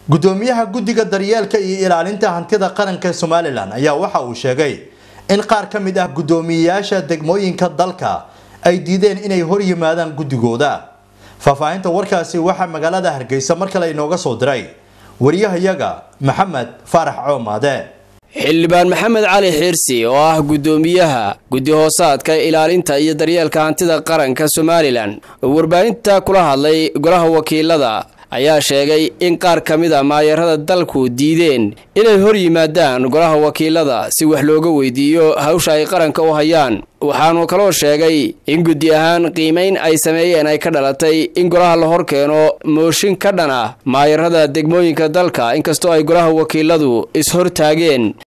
gudoomiyaha guddiga daryeelka iyo ilaalinta hantida qaranka somalilan ayaa waxa uu sheegay in qaar ka mid ah guddoomiyeyaasha degmooyinka dalka ay diideen inay hor yimaadaan guddigooda faahfaahinta warkaasi waxaa magaalada hargeysa mar kale inooga soo diray wariyahayaga maxamed faarax coomaade xildhibaan maxamed cali xiirsi oo ah guddoomiyaha guddi hoosaadka ilaalinta iyo daryeelka hantida qaranka somalilan oo warbaahinta kula hadlay golaha wakiilada ayaa sheegay in qaar ka mid a maayarada dalku diideen inay hor yimaadaan golaha wakiilada si wax looga weydiiyo hawsha ay qaranka u hayaan waxaanu kaloo sheegay in guddi ahaan qiimayn ay sameeyeen ay ka dhalatay in golaha la hor keeno mooshin ka dhan ah maayarada degmooyinka dalka inkastoo ay golaha wakiiladu is-hortaageen